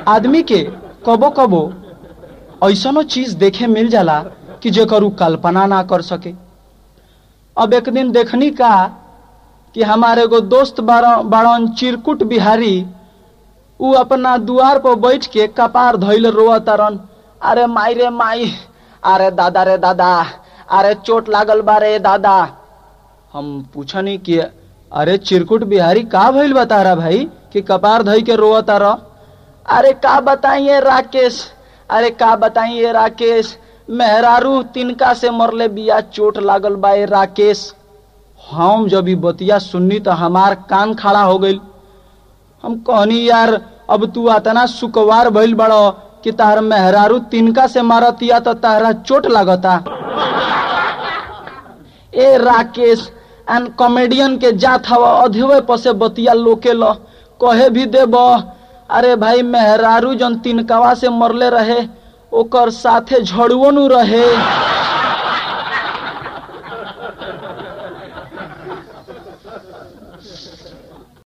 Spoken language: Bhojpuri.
आदमी के कबो कबो ऐसनो चीज देखे मिल जाला कि जेकर उ कल्पना ना कर सके अब एक दिन देखनी का कि हमारे एगो दोस्त बाड़न चिरकुट बिहारी उ अपना दुआर पर बैठ के कपार धैल रोआ तारन अरे माई रे माई अरे दादा रे दादा अरे चोट लागल बा रे दादा हम पूछनी कि अरे चिरकुट बिहारी का भइल बता रहा भाई कि कपार धई के रोआ तारा अरे का बताइए राकेश अरे का बताइए राकेश मेहरारू तिनका से मरले बिया चोट लागल बा ए राकेश हम जब ई बतिया सुननी तो हमार कान खड़ा हो गई हम कहनी यार अब तू अतना सुकवार भइल बड़ो कि तार मेहरारू तिनका से मारतिया तो तारा चोट लागता ए राकेश एन कॉमेडियन के जात हवा अधेवे पसे बतिया लोके ल कहे भी देब अरे भाई मेहरारू जन तिनकावा से मरले रहे ओकर साथे झड़ुओ नु रहे